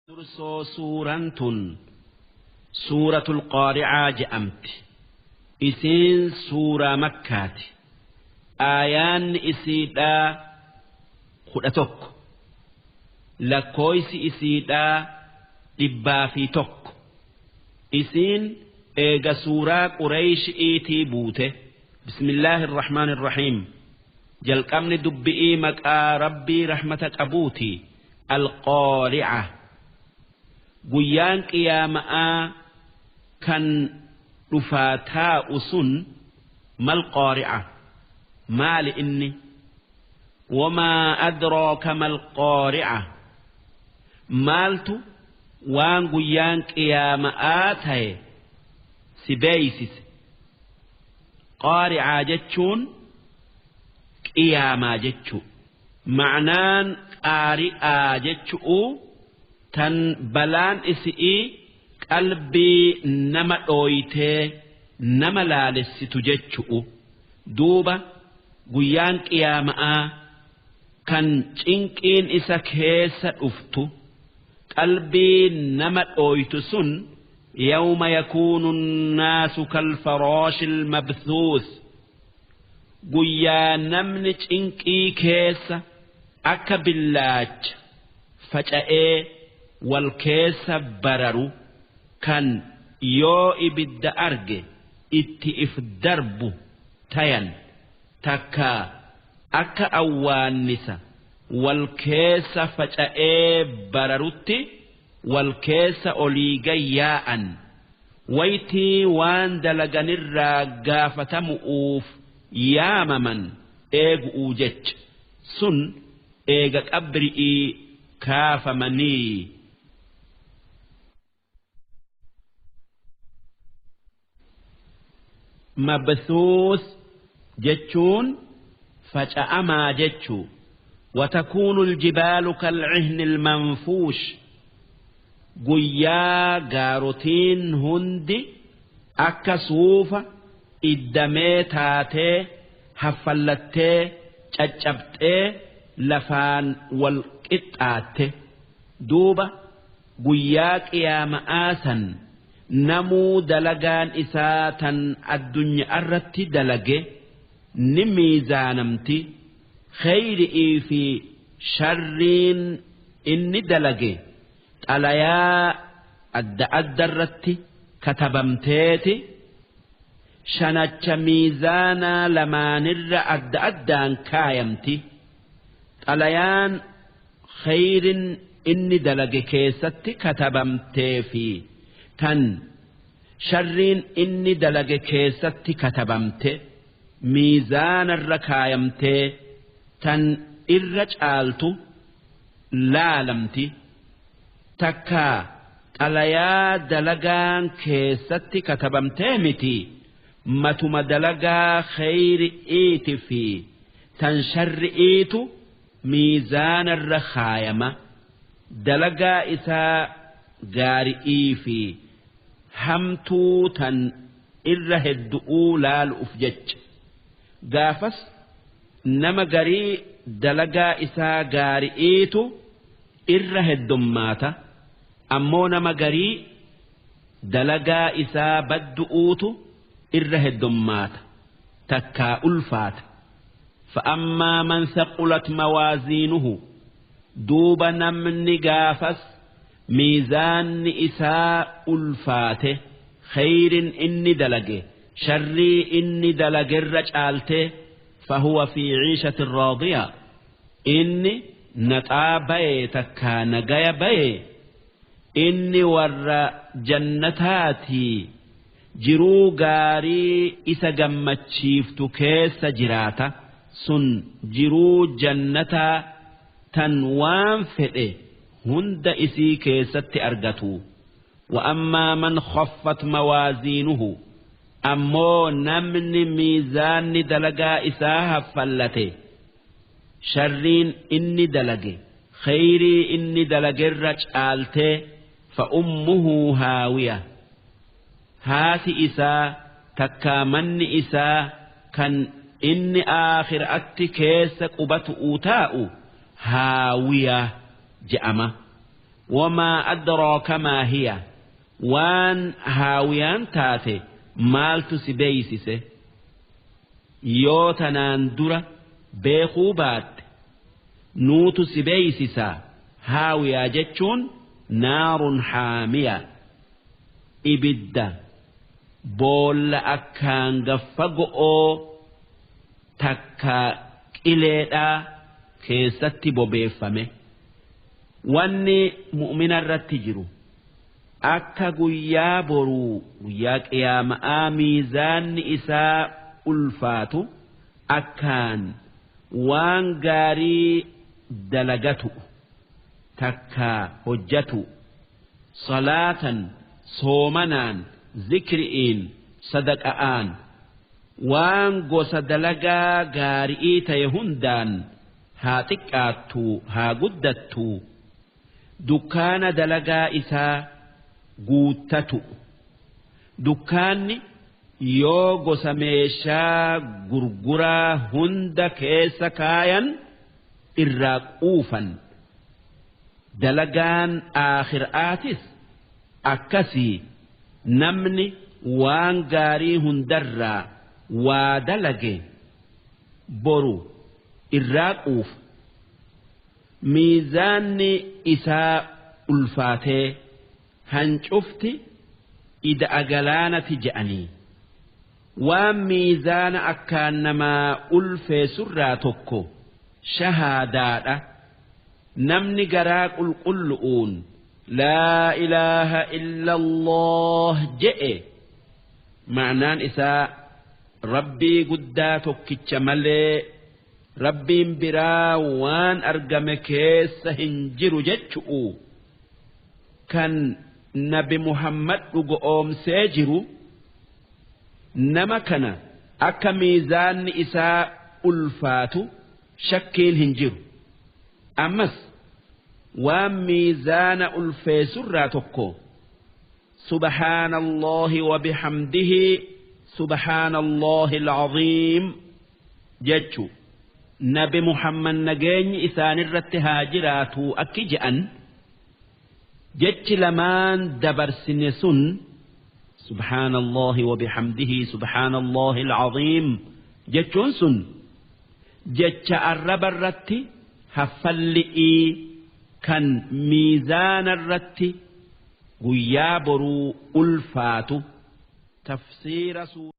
dursoo suuraan tun suuratul qaari'aa je'amti isiin suuraa makkaati aayaanni isiidhaa kudha tokko lakkooysi isiidhaa dhibbaa fi tokko isiin eega suuraa qureeysh'iitii buute bismillaahi irrahmaan irrahiim jalqabni dubbi'ii maqaa rabbii rahmata qabuuti alqaari'a guyyaan qiyaama'aa kan dhufaa taa'u sun mal qaari'a maali inni wamaa adraaka mal qaari'a maaltu waan guyyaan qiyaama'aa ta'e si beeysise qaari'aa jechuun qiyaamaa jechuu ma'naan qaari'aa jechu'u tan balaan isi'ii qalbii nama dhooytee nama laalessitu jechu'u duuba guyyaan qiyaama'aa kan cinqiin isa keessa dhuftu qalbii nama dhooytu sun yawma yakuunu nnaasu kalfarooshi ilmabthuus guyyaa namni cinqii keessa akka billaacha faca'ee wal keessa bararu kan yoo ibidda arge itti if darbu tayan takka akka awwaannisa wal keessa faca'ee bararutti wal keessa olii gayyaa'an waytii waan dalaganirraa gaafatamu'uuf yaamaman eegu'uu jecha sun eega qabri'ii kaafamanii mabsuus jechuun faca'amaa jechuu وتكون الجبال كالعهن المنفوش guyyaa gaarotiin hundi akka suufa iddamee taatee haffallattee caccabxee lafaan wal qixxaatte duuba guyyaa qiyaama'aa san namuu dalagaan isaa tan addunyaa irratti dalage ni miizaanamti kheyri'ii fi sharriin inni dalage xalayaa adda adda irratti katabamteeti shanacha miizaanaa lamaanirra adda addaan kaayamti xalayaan kheyrin inni dalage keessatti katabamtee fi tan sharriin inni dalage keessatti katabamte miizaanarra kaayamtee tan irra caaltu laalamti takkaa xalayaa dalagaan keessatti katabamtee miti matuma dalagaa kheyri'iiti fi tan sharri'iitu miizaanarra kaayama dalagaa isaa gaari'ii fi hamtuu tan irra heddu'uu laalu'uf jecha gaafas nama garii dalagaa isaa gaari'iitu irra heddummaata ammoo nama garii dalagaa isaa baddu'uutu irra heddummaata takkaa ulfaata فأما من ثقلت موازينه دوب نمن قافس ميزان إساء ألفاته خير إني دلقه شري إني دلق الرجالته فهو في عيشة راضية إني نطا بي تكا نقايا بي إني ور جنتاتي jiruu gaarii isa gammachiiftu keessa jiraata sun jiruu jannataa tan waan fedhe hunda isii keessatti argatu وأما من خفت موازينه أمو نمن ميزان دلقا إساها فلته شرين إني دلقي خيري إني دلقي الرجالته فأمه هاوية haati isaa takkaa manni isaa kan inni aakhiraatti keessa qubatu taa'u haawiyaa je'ama wamaa adraaka maa hiya waan haawiyaan taate maaltu si beeysise yoo tanaan dura beekuu baatte nuutu si beeysisaa haawiyaa jechuun naarun haamiya ibidda boolla akkaan gaffa go'oo takka qileedhaa keessatti bobeeffame wanni mu'mina irratti jiru akka guyyaa boruu guyyaa qiyaama'aa miizaanni isaa ulfaatu akkaan waan gaarii dalagatu takka hojjatu salaatan soomanaan zikri'iin sadaqa'aan waan gosa dalagaa gaarii ta'e hundaan haa xiqqaattu haa guddattu dukkaana dalagaa isaa guuttatu dukkaanni yoo gosa meeshaa gurguraa hunda keessa kaayan irraa quufan dalagaan aakhiraatis akkasii namni waan gaarii hundarraa waa dalage boru irraa quufa miizaanni isaa ulfaatee hancufti ida'a galaanati je'anii waan miizaana akkaan namaa ulfeessurraa tokko shahaadaadha namni garaa qulqullu'uun laa ilaaha illa allah je'e ma'naan isaa rabbii guddaa tokkicha malee rabbiin biraa waan argame keessa hin jiru jechu'u kan nabi muhammad dhugoomsee jiru nama kana akka miizaanni isaa ulfaatu shakkiin hin jiru ammas waan miizaana ulfeessurraa tokko سبحان الله وبحمده سبحان الله العظيم جتشو نبي محمد نجين إسان الرت هاجراتو أكجأن جتش لمان دبر سنسن سبحان الله وبحمده سبحان الله العظيم جتشون سن جتش الرب الرت هفلئي كان ميزان الرت guyyaa boruu ulfaatu tafsiira